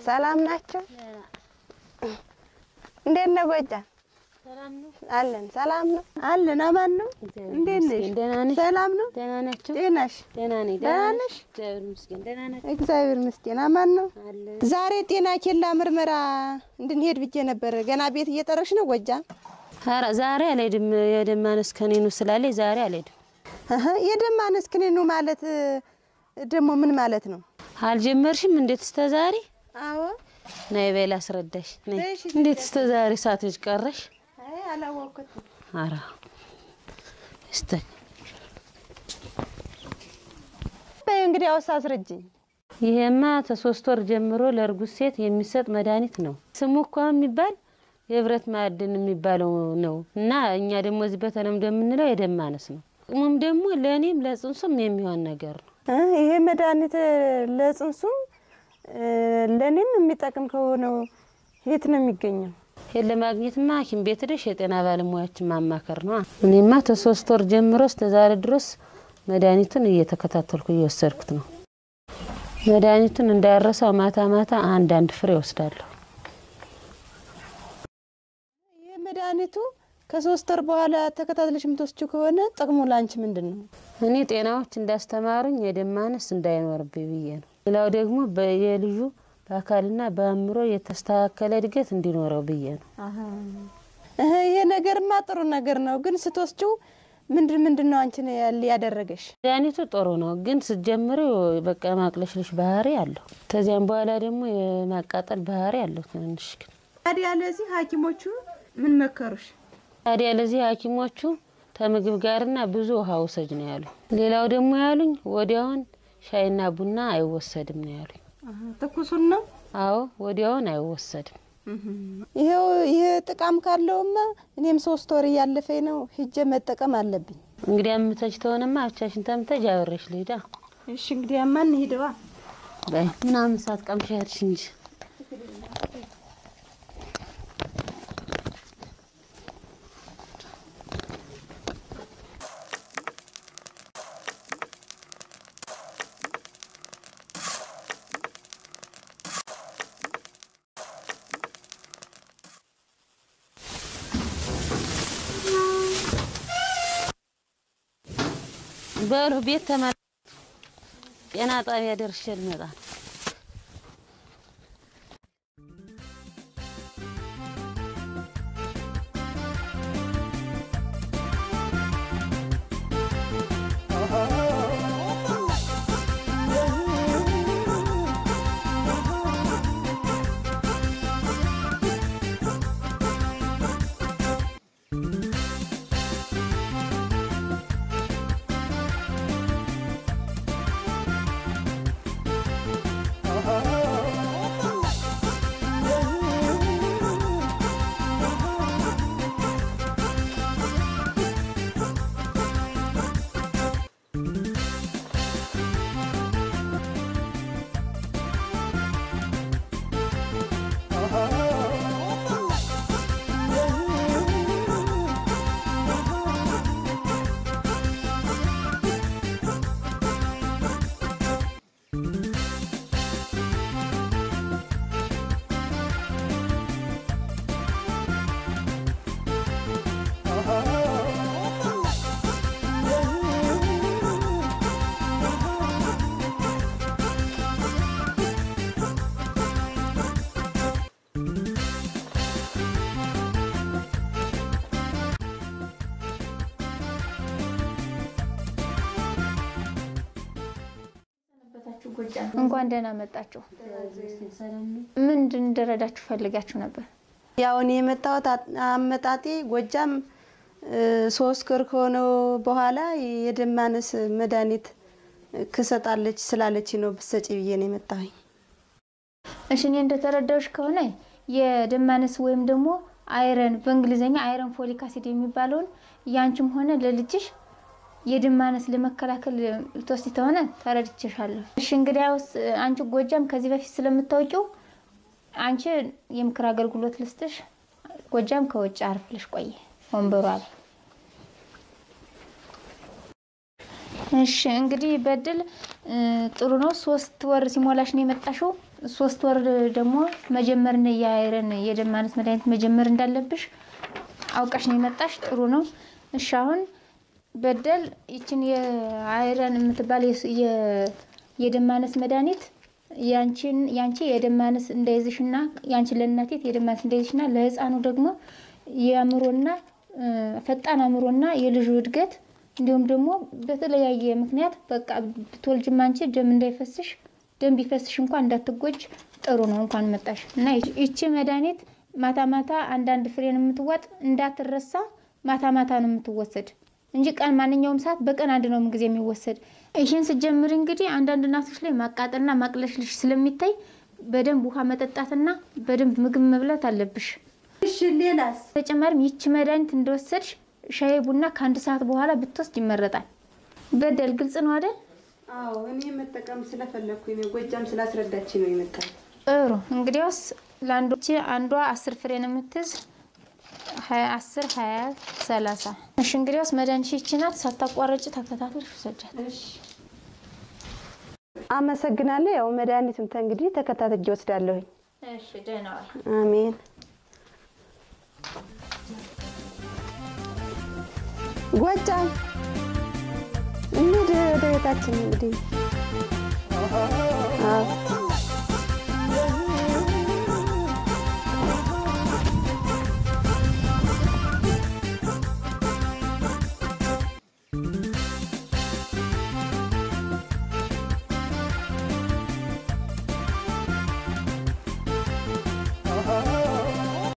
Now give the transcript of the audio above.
ሰላም ናቸው? እንዴት ነው ጎጃም? አለን። ሰላም ነው አለን። አማን ነው። እንዴት ነሽ? ደህና ነሽ? ሰላም ነው። ደህና ናቸው? ጤናሽ? ደህና ነኝ። ደህና ነሽ? እግዚአብሔር ይመስገን ደህና ናቸው። እግዚአብሔር ይመስገን። አማን ነው። አለ ዛሬ ጤና ኬላ ምርመራ እንድንሄድ ብዬ ነበር። ገና ቤት እየጠረሽ ነው ጎጃም? ኧረ ዛሬ አልሄድም። የደም ማነስ ከኔኑ ስላለኝ ዛሬ አልሄድም። እህ የደም ማነስ ክኒኑ ማለት ደግሞ ምን ማለት ነው? አልጀመርሽም? እንዴት እስከ ዛሬ አዎ ነይ በይ ላስረዳሽ። ነይ። እሺ። እንዴት እስከ ዛሬ ሳትሄጂ ቀረሽ? አይ አላወቅኩትም። ኧረ እስተ በይ እንግዲህ አውሳ አስረጅኝ። ይሄማ ከሶስት ወር ጀምሮ ለእርጉዝ ሴት የሚሰጥ መድኃኒት ነው። ስሙ እኮ የሚባል የብረት ማዕድን የሚባለው ነው እና እኛ ደግሞ እዚህ በተለምዶ የምንለው የደም ማነስ ነው። ጥቅሙም ደግሞ ለእኔም ለጽንሱም የሚሆን ነገር ነው። እ ይሄ መድኃኒት ለጽንሱም እ ለእኔም የሚጠቅም ከሆነው የት ነው የሚገኘው? ይሄን ለማግኘትማ ሐኪም ቤት ሄደሽ የጤና ባለሙያዎችን ማማከር ነው። እኔማ ከሶስት ወር ጀምሮ እስከ ዛሬ ድረስ መድኃኒቱን እየተከታተልኩ እየወሰድኩት ነው። መድኃኒቱን እንዳያረሳው ማታ ማታ አንዳንድ ፍሬ ወስዳለሁ። ይህ መድኃኒቱ ከሶስት ወር በኋላ ተከታትለሽ የምትወስጂው ከሆነ ጥቅሙ ለአንቺ ምንድን ነው? እኔ ጤናዎች እንዳስተማሩኝ የደም ማነስ እንዳይኖርብኝ ብዬ ነው። ሌላው ደግሞ የልጁ በአካልና በአእምሮ የተስተካከለ እድገት እንዲኖረው ብዬ ነው። እህ ይሄ ነገርማ ጥሩ ነገር ነው፣ ግን ስትወስጂው ምንድን ምንድን ነው አንቺን ያል- ያደረገሽ? መድኃኒቱ ጥሩ ነው፣ ግን ስትጀምሪው በቃ ማቅለሽለሽ ባህሪ አለው። ከዚያም በኋላ ደግሞ የማቃጠል ባህሪ አለው ትንንሽ ግን ታዲያ ለዚህ ሐኪሞቹ ምን መከሩሽ? ታዲያ ለዚህ ሐኪሞቹ ከምግብ ጋርና ብዙ ውሃ ውሰጅ ነው ያሉ። ሌላው ደግሞ ያሉኝ ወዲያውን ሻይና ቡና አይወሰድም ነው ያሉኝ። ትኩሱን ነው። አዎ ወዲያውን አይወሰድም። ይሄው ይሄ ጥቃም ካለውማ እኔም ሶስት ወር እያለፈኝ ነው፣ ሂጄ መጠቀም አለብኝ። እንግዲህ አምተች ተሆነማ ብቻሽን ተምተጅ አብሬሽ ልሂዳ እሺ እንግዲህ ያማን ሂደዋ በይ ምናምን ሰዓት ቀምሻ ሄድሽ እንጂ በሉ ቤት ተመ ጤና ጣቢያ ደርሼ ልመጣ ነው። እንኳን ደህና መጣችሁ። ምንድን እንድረዳችሁ ፈልጋችሁ ነበር? ያው እኔ የመጣሁት አ- አመጣጤ ጎጃም እ፣ ሶስት ወር ከሆነው በኋላ የደም ማነስ መድኃኒት ክሰጣለች ስላለች ነው ብሰጪ ብዬ ነው የመጣሁኝ። እሺ እኔ እንደተረዳሁሽ ከሆነ የደም ማነስ ወይም ደግሞ አይረን በእንግሊዝኛ አይረን ፎሊክ አሲድ የሚባለውን ያንቺም ሆነ ለልጅሽ የደም ማነስ ለመከላከል ልትወስጂ ከሆነ ተረድቼሻለሁ። እሺ እንግዲያውስ አንቺ ጎጃም ከዚህ በፊት ስለምታውቂው አንቺ የምክር አገልግሎት ልስጥሽ። ጎጃም ከውጭ አርፍልሽ ቆይ ወንበሩ አለ። እሺ እንግዲህ በድል እ፣ ጥሩ ነው። ሶስት ወር ሲሞላሽ ነው የመጣሽው። ሶስት ወር ደግሞ መጀመር ነው የአይረን የደም ማነስ መድኃኒት መጀመር እንዳለብሽ አውቀሽ ነው የመጣሽ። ጥሩ ነው። እሺ አሁን በደል ይችን የአይረን የምትባል የስ- የ- የደም ማነስ መድኃኒት ያንቺን ያንቺ የደም ማነስ እንዳይዝሽና ያንቺ ለእናቴት የደም ማነስ እንዳይዝሽና ለህፃኑ ደግሞ የአእምሮና እ፣ ፈጣን አእምሮና የልጁ እድገት እንዲሁም ደግሞ በተለያየ ምክንያት በቃ ብትወልጅም አንቺ ደም እንዳይፈስሽ ደም ቢፈስሽ እንኳን እንዳትጎጅ ጥሩ ነው። እንኳን መጣሽ እና ይች- ይቺ መድኃኒት ማታ ማታ አንዳንድ ፍሬን የምትዋጥ እንዳትረሳ ማታ ማታ ነው የምትወሰድ እንጂ ቀን ማንኛውም ሰዓት በቀን አንድ ነው ጊዜ የሚወሰድ። ይህን ስጀምር እንግዲህ አንዳንድ እናቶች ላይ ማቃጠልና ማቅለሽልሽ ስለሚታይ በደንብ ውሃ መጠጣትና በደንብ ምግብ መብላት አለብሽ። እሺ ሌላስ? በተጨማሪም ይቺ መድኃኒት እንደወሰድሽ ሻይ ቡና ከአንድ ሰዓት በኋላ ብትወስድ ይመረጣል። በደል ግልጽ ነው አይደል? አዎ እኔ መጠቀም ስለፈለግኩኝ ነው። ጎጃም ስላስረዳች ነው የመጣው። ጥሩ እንግዲያውስ ለአንዶች አንዷ አስር ፍሬ ነው የምትይዝ ሀያ አስር ሀያ ሰላሳ እሺ እንግዲያውስ መድኃኒትሽ ይቺ ናት ሳታቋረጭ ተከታተልሽ ውሰጃት አመሰግናለሁ። ያው መድኃኒቱን ተንግዲህ ተከታትጄ ወስዳለሁኝ። እሺ ደህና ዋል አሜን። ጎጃም እንሂድ ወደ ቤታችን እንግዲህ። አዎ